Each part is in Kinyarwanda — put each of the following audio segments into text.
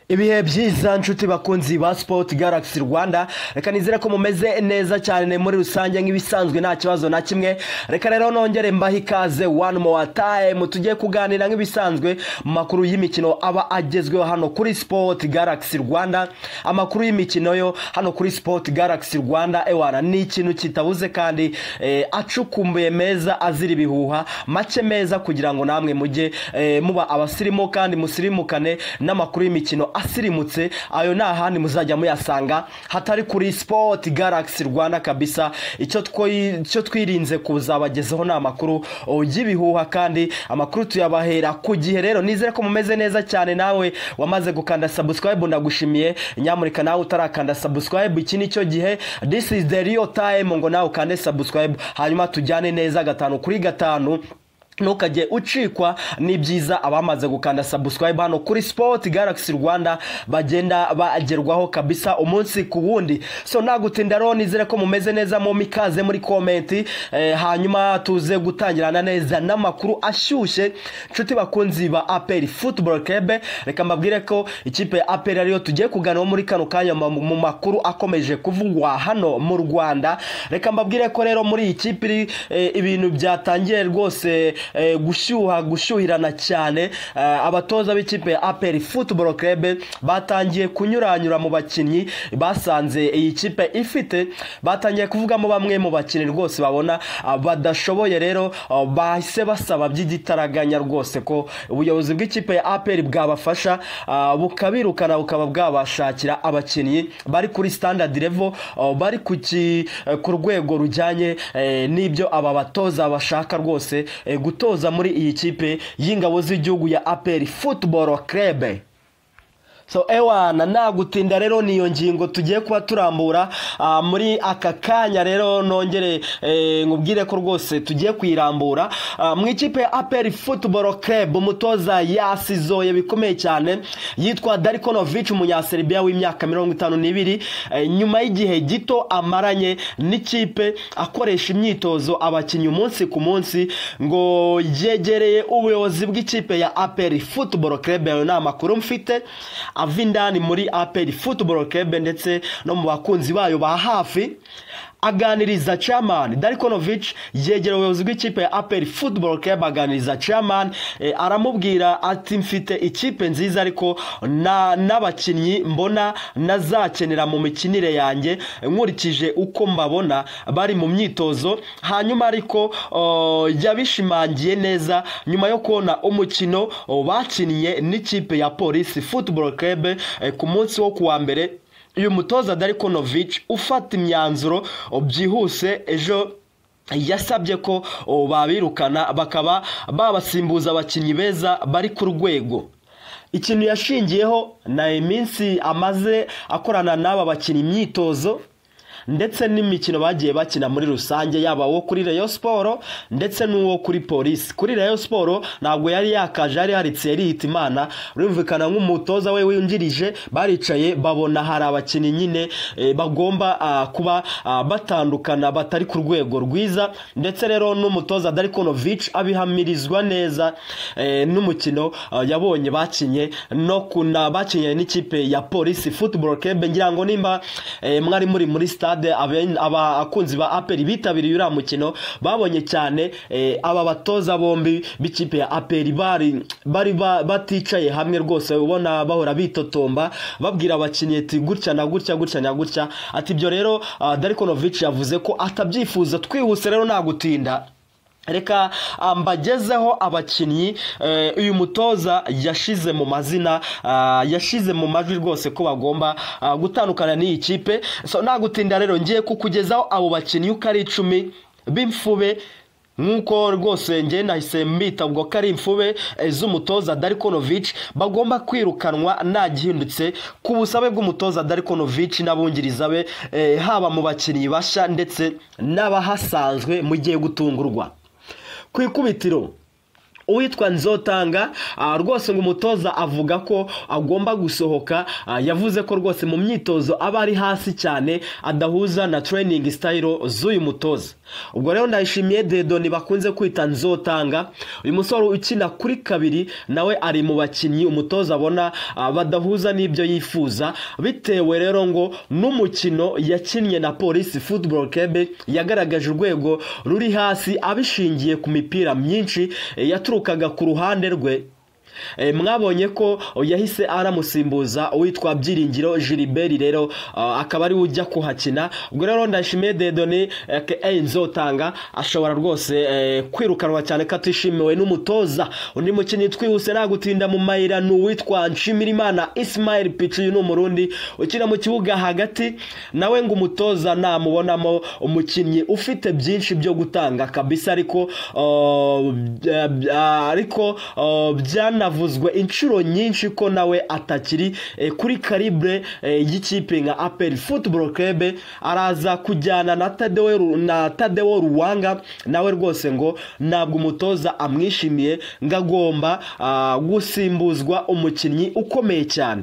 ibihe byiza nshuti bakunzi ba sipoti garagisi rwanda reka nizere ko mumeze neza cyane muri rusange nk'ibisanzwe nta kibazo na kimwe reka rero nongere mbahe ikaze wani mowa tayimu tujye kuganira nk'ibisanzwe mu makuru y'imikino aba agezweho hano kuri sipoti garagisi rwanda amakuru y'imikino yo hano kuri sipoti garagisi rwanda ewana ni ikintu kitabuze kandi eh, acukumbuye meza azira ibihuha make meza kugira ngo namwe mujye eh, muba abasirimu kandi musirimukane n'amakuru y'imikino asirimutse ayo ni ahandi muzajya muyasanga hatari kuri sipoti garagisi rwanda kabisa icyo twoyi- icyo twirinze kuzabagezaho ni amakuru oh, y'ibihuha kandi amakuru tuyabahera ku gihe rero nizere ko mumeze neza cyane nawe wamaze gukanda sabusikarayibu ndagushimiye nyamuneka nawe utarakanda sabusikarayibu iki ni cyo gihe this is the real time ngo nawe ukande sabusikarayibu hanyuma tujyane neza gatanu kuri gatanu ntukajye ucikwa ni byiza abamaze gukanda sabusikarayibu hano kuri sipoti garagisi rwanda bagenda bagerwaho kabisa umunsi ku wundi so nagutinda rero nizere ko mumeze neza mu mikaze muri komenti eh, hanyuma tuze gutangirana neza n'amakuru ashyushye nshuti bakunzi ba aperi futuboro kebe reka mbabwire ko ikipe ya aperi ariyo tugiye kuganiraho muri kano kanya mu mu makuru akomeje kuvugwa hano mu rwanda reka mbabwire ko rero muri iyi kipe iri eh, ibintu byatangiye rwose eh, gushyuha gushyuhirana cyane Eh, abatoza b'ikipe ya aperi futuboro kebe batangiye kunyuranyura mu bakinnyi basanze iyi kipe ifite batangiye kuvugamo bamwe mu bakinnyi rwose babona ah, badashoboye rero ah, bahise basaba by'igitaraganya rwose ko ubuyobozi bw'ikipe ya aperi bwabafasha ah, bukabirukana bukaba bwabashakira abakinnyi bari kuri standard level ah, bari ku ki- eh, ku rwego rujyanye eh, n'ibyo aba batoza bashaka rwose eh, gutoza muri iyi kipe y'ingabo z'igihugu ya aperi futuboro kerebe so ewana nagutinda rero niyo ngingo tugiye kuba turambura ah, muri aka kanya rero nongere eh, nkubwire ko rwose tugiye kuyirambura Ah, mu ikipe ya aperi futuboro kebu umutoza yasizoye bikomeye cyane yitwa darikonovic umunyaseribiya w'imyaka mirongo itanu n'ibiri Eh, nyuma y'igihe gito amaranye n'ikipe akoresha imyitozo abakinnyi umunsi ku munsi ngo yegereye ubuyobozi bw'ikipe ya aperi futuboro kebu ayo ni amakuru mfite ava indani muri aperi futuboro kebe ndetse no mu bakunzi bayo ba hafi aganiriza chairman Darikonovic yegera ubuyobozi bw'ikipe ya aperi futuboro kebe aganiriza chairman eh, aramubwira ati mfite ikipe nziza ariko na- n'abakinnyi mbona nazakenera mu mikinire yanjye nkurikije uko mbabona bari mu myitozo hanyuma ariko oh, yabishimangiye neza nyuma yo kubona umukino oh, bakinnye n'ikipe ya polisi futuboro kebe ku munsi wo kuwa mbere uyu mutoza Darikonovic ufata imyanzuro oh, byihuse ejo yasabye ko oh, babirukana bakaba babasimbuza abakinnyi beza bari ku rwego ikintu yashingiyeho na iminsi amaze akorana n'aba bakinnyi imyitozo ndetse n'imikino bagiye bakina muri rusange yaba uwo kuri Rayon Sport ndetse n'uwo kuri Police kuri Rayon Sport ntabwo yari yakaje ari haritse yirihita imana urumvikana nk'umutoza we winjirije baricaye babona hari abakinnyi nyine eh, bagomba ah, kuba ah, batandukana batari ku rwego rwiza ndetse rero n'umutoza Darikonovic abihamirizwa neza eh, n'umukino ah, yabonye bakinye no kuna bakinye n'ikipe ya Police Football Club ngira ngo nimba eh, mwari muri muri stade abe- abakunzi ba aperi bitabiriye uriya mukino babonye cyane eh, aba batoza bombi b'ikipe ya aperi bari bari ba- baticaye hamwe rwose ubona bahora bitotomba babwira abakinnyi ati gutya na gutya gutya na gutya ati ibyo rero ah, Darikonovic yavuze ko atabyifuza twihuse rero nta gutinda reka ah, mbagezeho abakinnyi eh, uyu mutoza yashize mu mazina ah, yashize mu majwi rwose ko bagomba ah, gutandukana n'iyi kipe so nagutinda rero ngiye kukugezaho abo bakinnyi uko ari icumi b'imfube nk'uko rwose ngiye nahise mbita ubwo ko ari imfube eh, z'umutoza Darikonovic bagomba kwirukanwa nta gihindutse ku busabe bw'umutoza Darikonovic n'abungiriza be eh, haba mu bakinnyi bashya ndetse n'abahasanzwe mu gihe gutungurwa ku ikubitiro uwitwa nzotanga ah, rwose ngo umutoza avuga ko agomba gusohoka ah, yavuze ko rwose mu myitozo aba ari hasi cyane adahuza na training style z'uyu mutoza ubwo rero ndayishimiye dedoni bakunze kwita nzotanga uyu musore ukina kuri kabiri nawe ari mu bakinnyi umutoza abona ah, badahuza n'ibyo yifuza bitewe rero ngo n'umukino yakinnye na polisi football club yagaragaje urwego ruri hasi abishingiye ku mipira myinshi eh, yaturukaga ku ruhande rwe Eh, mwabonye ko yahise aramusimbuza uwitwa byiringiro Gilbert rero ah, akaba ari we ujya kuhakina ubwo rero ndashimiye dedoni nzotanga ashobora rwose eh, kwirukanwa cyane ko atishimiwe n'umutoza undi mukinnyi twihuse nta gutinda mu mayira ni uwitwa nshimirimana Ismail Pichu uyu ni umurundi ukina mu kibuga hagati nawe ngo umutoza namubonamo umukinnyi ufite byinshi byo gutanga kabisa ariko ah, bya- bya- ariko ah, byanavuzwe inshuro nyinshi ko nawe atakiri eh, kuri karibre eh, y'ikipe nka aperi football club araza kujyana na Tadeo Ru- na Tadeo Ruwanga nawe rwose ngo ntabwo umutoza amwishimiye ngo agomba ah, gusimbuzwa umukinnyi ukomeye cyane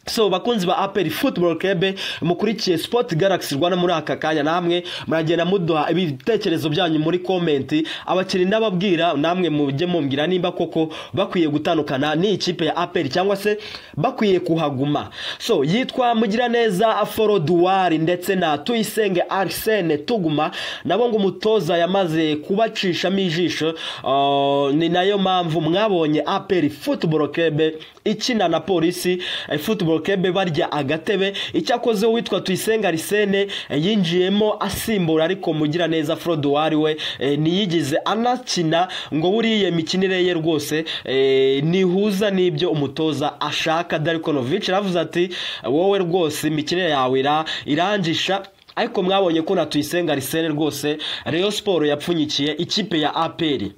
so bakunzi ba aperi football club mukurikiye sport galaxy rwanda muri aka kanya namwe muragenda muduha ibitekerezo byanyu muri komenti abakinnyi ndababwira namwe mujye mumbwira nimba koko bakwiye gutandukana n'ikipe ya aperi cyangwa se bakwiye kuhaguma so yitwa mugiraneza aforo duwari ndetse na tuyisenge arsene tuguma nabo ngo umutoza yamaze kubacishamo ijisho ah, ni nayo mpamvu mwabonye aperi football club ikina na polisi eh, football club barya agatebe icyakoze uwitwa tuyisenga arisene eh, yinjiyemo asimbura ariko mugira neza frodowari we eh, ntiyigize anakina ngo buriya imikinire ye rwose eh, ntihuza n'ibyo umutoza ashaka darikonovic aravuze ati wowe rwose imikinire yawe ira- irangisha ariko mwabonye ko na tuyisenga arisene rwose reyo siporo yapfunyikiye ikipe ya aperi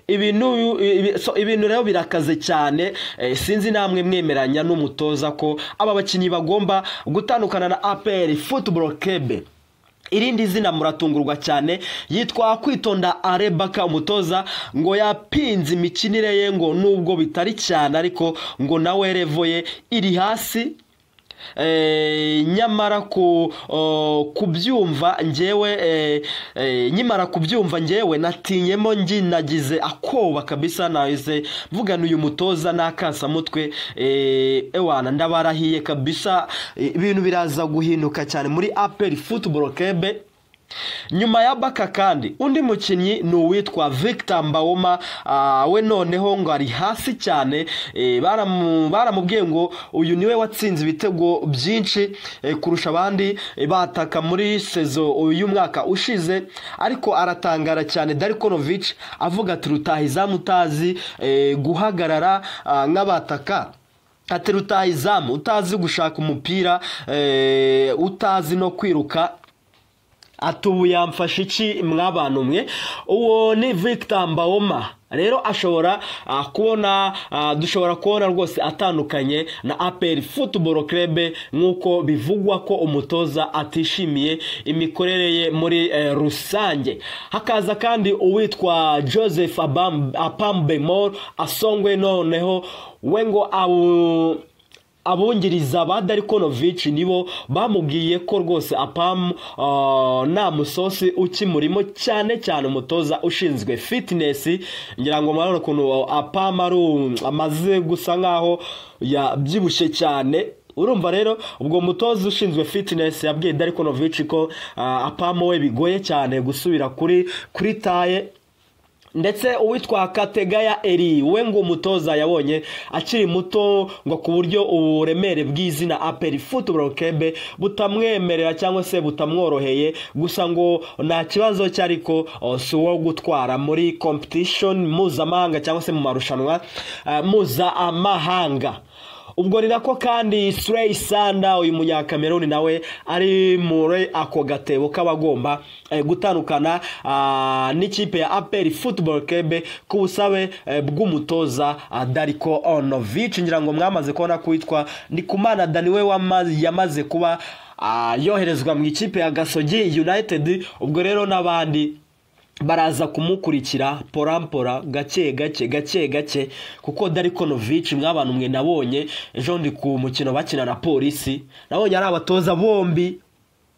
ibintu ibi- so, ibintu rero birakaze cyane eh, sinzi namwe mwemeranya n'umutoza ko aba bakinnyi bagomba gutandukana na aperi football club irindi zina muratungurwa cyane yitwa kwitonda arebaka umutoza ngo yapinze imikinire ye ngo nubwo bitari cyane ariko ngo nawe revo ye iri hasi Eh, nyamara ku o, kubyumva ngewe eh, eh, nyimara kubyumva ngewe natinyemo nginagize akoba kabisa nahise mvugana uyu mutoza n'akasamutwe eh, ewana ndabarahiye kabisa eh, ibintu biraza guhinduka cyane muri aperi football club nyuma ya baka kandi undi mukinnyi ni uwitwa victor mbawoma ah, we noneho ngo ari hasi cyane eh, baramu- baramubwiye ngo uyu niwe watsinze ibitego byinshi eh, kurusha abandi eh, bataka muri sezo y'umwaka ushize ariko aratangara cyane darikonovic avuga ati rutaha izamu utazi eh, guhagarara ah, nk'abataka ati rutaha izamu utazi gushaka umupira eh, utazi no kwiruka ati ubu yamfashe iki mwabantu mwe uwo ni victor mbawoma rero ashobora ah, kubona ah, dushobora kubona rwose atandukanye na aperi football club nk'uko bivugwa ko umutoza atishimiye imikorere ye muri eh, rusange hakaza kandi uwitwa joseph Abam- apambemor asongwe noneho we ngo abu abungiriza ba darikonovic nibo bamubwiye ko rwose apamu ah, nta musosi ukimurimo cyane cyane umutoza ushinzwe fitinesi ngira ngo murabona ukuntu apamu ari u- amaze gusa nkaho yabyibushye cyane urumva rero ubwo mutoza ushinzwe fitinesi yabwiye darikonovic ko ah, apamu we bigoye cyane gusubira kuri kuri taye ndetse uwitwa kategaya eri we ngo umutoza yabonye akiri muto ngo ku buryo uburemere bw'izina aperi football club butamwemerera cyangwa se butamworoheye gusa ngo nta kibazo cye ariko o, si uwo gutwara muri competition mpuzamahanga cyangwa se mu marushanwa ah, mpuzamahanga ubwo ni nako kandi Srey Sanda uyu munyakameruni nawe ari muri ako gatebo k'abagomba eh, gutandukana ah, n'ikipe ya aperi football club ku busabe eh, bw'umutoza ah, Darko Onovic ngira ngo mwamaze kubona kwitwa Ndikumana Dani we wamaze- yamaze kuba ah, yoherezwa mu ikipe ya Gasogi United ubwo rero n'abandi baraza kumukurikira porampora gake gake gake gake kuko darikonovici mw'abantu mwe nabonye ejo ndi ku mukino bakina na polisi nabonye ari abatoza bombi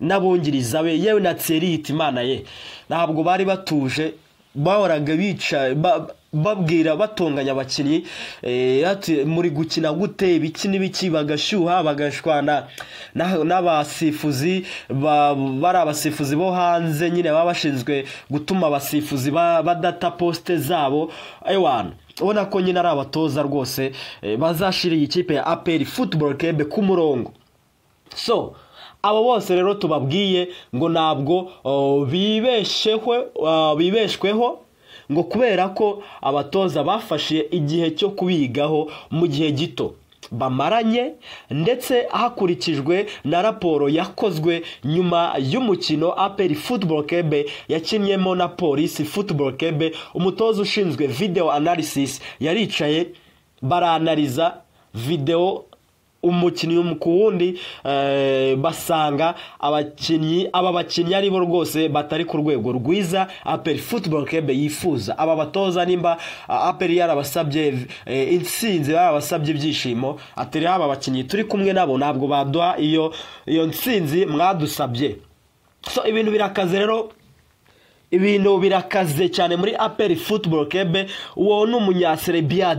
n'abungiriza be yewe na tserite imana ye ntabwo bari batuje bahoraga bica ba- babwira batonganya abakinnyi eh, ati muri gukina gute ibiki n'ibiki bagashyuha bagashwana na- n'abasifuzi ba- bari abasifuzi bo hanze nyine baba bashinzwe gutuma abasifuzi ba- badata posite zabo ewana ubona ko nyine ari abatoza rwose eh, bazashira iyi kipe ya aperi futuboro kebe ku murongo so abo bose rero tubabwiye ngo ntabwo oh, bibeshehwe ah, bibeshweho ngo kubera ko abatoza bafashe igihe cyo kubigaho mu gihe gito bamaranye ndetse hakurikijwe na raporo yakozwe nyuma y'umukino aperi futuboro kebe yakinnyemo na polisi futuboro kebe umutoza ushinzwe videwo analysis yaricaye baranariza videwo umukinnyi ku wundi eh, basanga abakinnyi aba bakinnyi ari bo rwose batari ku rwego rwiza aperi futuboro kebe yifuza aba batoza nimba ah, aperi yarabasabye eh, intsinzi yarabasabye ibyishimo atari aba bakinnyi turi kumwe nabo ntabwo baduha iyo iyo ntsinzi mwadusabye so ibintu birakaze rero ibintu birakaze cyane muri aperi futuboro kebe uwo ni umunyaserebiya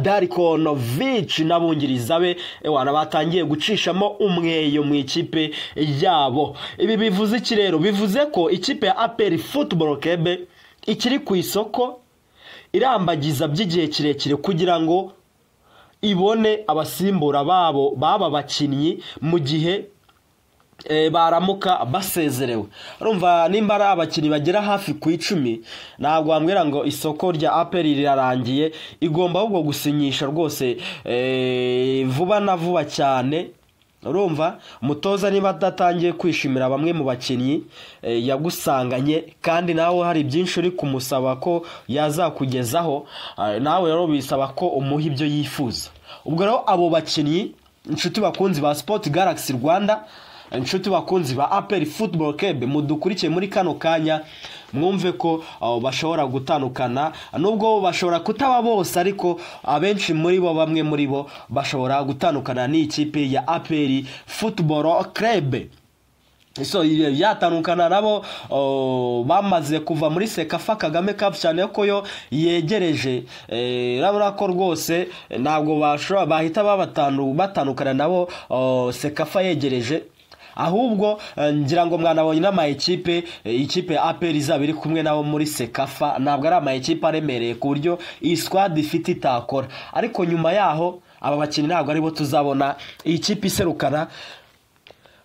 darikonovici n'abungiriza be ewana batangiye gucishamo umweyo mu ikipe yabo ibi bivuze iki rero bivuze ko ikipe ya aperi futuboro kebe ikiri ku isoko irambagiza by'igihe kirekire kugira ngo ibone abasimbura babo baba bakinnyi mu gihe eh, baramuka basezerewe urumva nimba ari abakinnyi bagera hafi ku icumi ntabwo wambwira ngo isoko rya aperi rirarangiye igomba ahubwo gusinyisha rwose eh, vuba na vuba cyane urumva umutoza niba adatangiye kwishimira bamwe mu bakinnyi eh, yagusanganye kandi nawe hari byinshi uri kumusaba ko yazakugezaho eh, nawe rero bisaba ko umuha ibyo yifuza ubwo rero abo bakinnyi inshuti bakunzi ba sipoti garagisi rwanda inshuti bakunzi ba aperi futuboro kebe mudukurikiye muri kano kanya mwumve ko uh, bashobora gutandukana nubwo bashobora kutaba bose ariko abenshi muri bo bamwe muri bo bashobora gutandukana n'ikipe ya aperi futuboro kebe so iyo yatandukana nabo oh, bamaze kuva muri sekafa kagame cup cyane ko yo yegereje eh, urabona ko rwose eh, ntabwo bashobora bahita babatandu- batandukana nabo oh, sekafa yegereje ahubwo eh, ngira ngo mwanabonye n'amayikipe eh, ikipe ya aperi izaba iri kumwe nabo muri sekafa ntabwo ari amayikipe aremereye ku buryo iyi squad ifite itakora ariko nyuma yaho aba bakinnyi ntabwo aribo tuzabona iyi kipe iserukana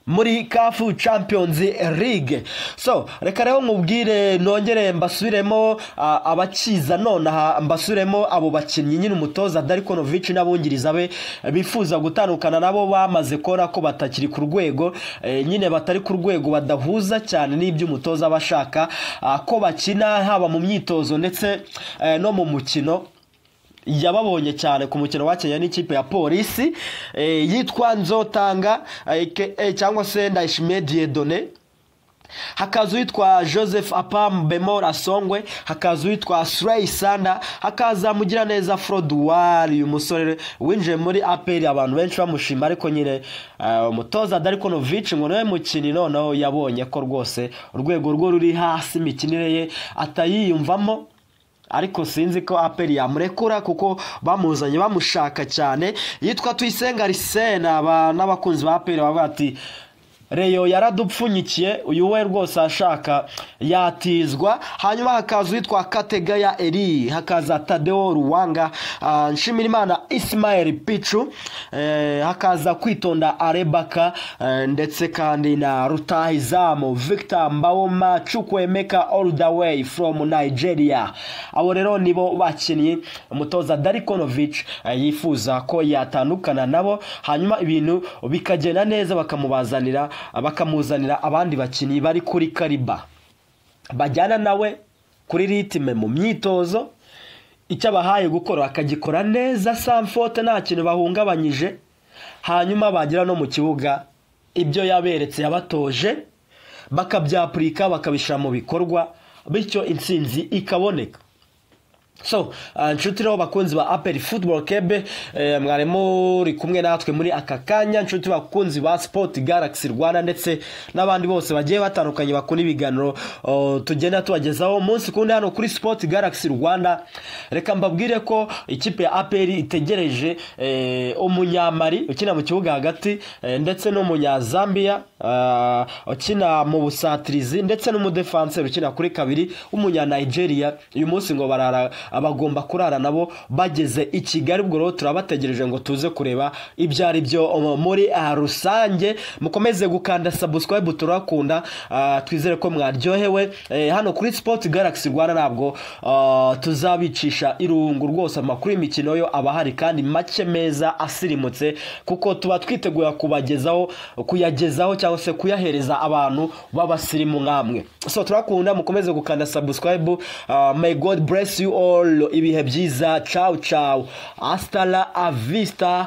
muri kafu champions league so reka rero nkubwire nongere mbasubiremo ah, abakiza nonaha mbasubiremo abo bakinnyi nyine umutoza darikonovici n'abungiriza be bifuza gutandukana nabo bamaze kora ko batakiri ku rwego eh, nyine batari ku rwego badahuza cyane n'ibyo umutoza aba ashaka ah, ko bakina haba mu myitozo ndetse eh, no mu mukino yababonye cyane ku mukino wakenya n'ikipe ya polisi eh, yitwa nzotanga aka cyangwa se ndayishimiye diyedone hakaza uwitwa joseph apam bemora songwe hakaza uwitwa surayi sanda hakaza mugiraneza froduwari uyu musore winjiye muri aperi abantu benshi bamushima ariko nyine eh, umutoza darikonovici ngo niwe mukinnyi noneho yabonye ko rwose urwego rwe ruri hasi imikinire ye atayiyumvamo ariko sinzi ko aperi yamurekura kuko bamuzanye bamushaka cyane yitwa tuyisenga risena aba- n'abakunzi ba aperi bavuga ati reyo yaradupfunyikiye uyu we rwose ashaka yatizwa hanyuma hakaza uwitwa kategaya eri hakaza tadeo ruwanga ah, nshimirimana isimayeli picu eh, hakaza kwitonda arebaka eh, ndetse kandi na rutahizamu victor mbawoma chukwemeka all the way from nigeria abo rero nibo bakinnyi umutoza darikonovic eh, yifuza ko yatandukana nabo hanyuma ibintu bikagenda neza bakamubazanira bakamuzanira abandi bakinnyi bari kuri kariba bajyana nawe kuri ritime mu myitozo icyo abahaye gukora bakagikora neza samfote nta kintu bahungabanyije hanyuma bagera no mu kibuga ibyo yaberetse yabatoje bakabyapurika bakabishyira mu bikorwa bityo intsinzi ikaboneka so inshuti rero bakunzi ba aperi futuboro kebe mwarimo uri kumwe natwe muri aka kanya inshuti bakunzi ba sipoti garagisi rwanda ndetse n'abandi bose bagiye batandukanye bakora ibiganiro tugenda tubagezaho umunsi kundi hano kuri sipoti garagisi rwanda reka mbabwire ko ikipe ya aperi itegereje umunyamari ukina mu kibuga hagati ndetse n'umunyazambiya ukina mu busatirizi ndetse n'umudefanseri ukina kuri kabiri w'umunyanayigeriya uyu munsi ngo barara abagomba kurara nabo bageze i kigali ubwo rero turabategereje ngo tuze kureba ibyo ari byo muri rusange mukomeze gukanda sabusikarayibu turakunda twizere ko mwaryohewe hano kuri sipoti garagisi rwanda ntabwo tuzabicisha irungu rwose amakuru y'imikino yo aba ahari kandi make meza asirimutse kuko tuba twiteguye kubagezaho kuyagezaho cyangwa se kuyahereza abantu b'abasirimu nk'amwe so turakunda mukomeze gukanda sabusikarayibu may god bless you all ibihe byiza cawu cawu asitara avista